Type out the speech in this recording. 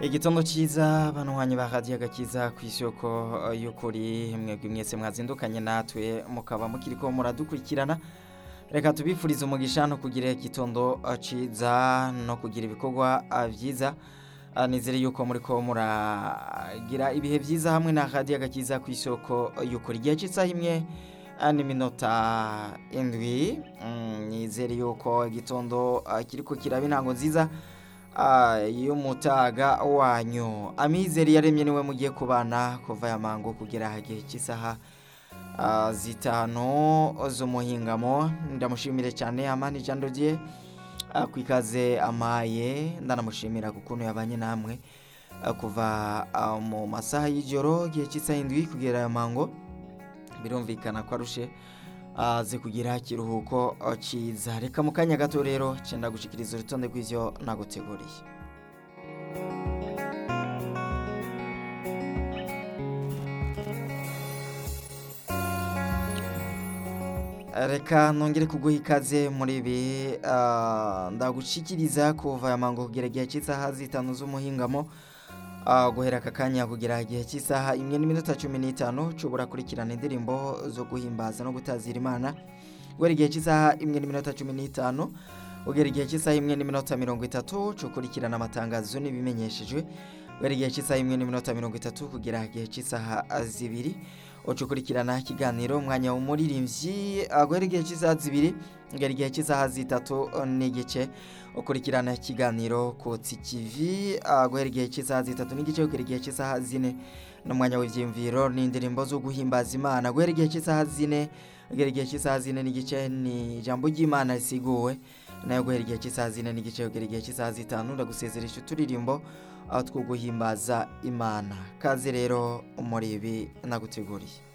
igitondo cyiza banywanye ba radiyo agakiza ku isoko y'ukuri mwebwe mwese mwazindukanye natwe mukaba mukiriko muradukurikirana reka tubifurize umugisha no kugira igitondo cyiza no kugira ibikorwa byiza nizere yuko muri ko muragira ibihe byiza hamwe na radiyo agakiza ku isoko y'ukuri igihe cy'isaha imwe n'iminota indwi nizere yuko igitondo kiriko kiraba intango nziza y'umutaga wanyu amizero yaremye niwe mugiye kubana kuva ya mango kugera igihe cy'isaha zitanu z'umuhingamo ndamushimire cyane amani ijambo rye ku ikaze amaye ndanamushimira ku kuntu yabanye namwe kuva mu masaha y'ijoro igihe cy'isaha indwi kugera ya mango birumvikana ko arushe aze kugira ikiruhuko cyiza reka mu kanya gato rero cyenda gushikiriza urutonde rw'ibyo naguteguriye reka nongere kuguha ikaze muri ibi ndagushikiriza kuva ya mango kugera igihe cy'isaha zitanu z'umuhingamo guhera aka kanya kugera igihe cy'isaha imwe n'iminota cumi n'itanu ushobora kurikirana indirimbo zo guhimbaza no gutazira imana guhera igihe cy'isaha imwe n'iminota cumi n'itanu kugera igihe cy'isaha imwe n'iminota mirongo itatu ukurikirana amatangazo n'ibimenyeshejwe guhera igihe cy'isaha imwe n'iminota mirongo itatu kugera igihe cy'isaha zibiri ukurikirana ikiganiro umwanya w'umuririmbyi guhera igihe cy'isaha zibiri kugera igihe cy'isaha zitatu n'igice ukurikirana ikiganiro kotsi kivi guhera igihe cy'isaha zitatu n'igice kugera igihe cy'isaha zine n'umwanya w'ibyiyumviro n'indirimbo zo guhimbaza imana guhera igihe cy'isaha zine kugera igihe cy'isaha zine n'igice ni ijambo ry'imana risiguwe nayo guhera igihe cy'isaha zine n'igice kugera igihe cy'isaha zitanu ndagusezeresha uturirimbo aho two guhimbaza imana kaze rero muri ibi naguteguriye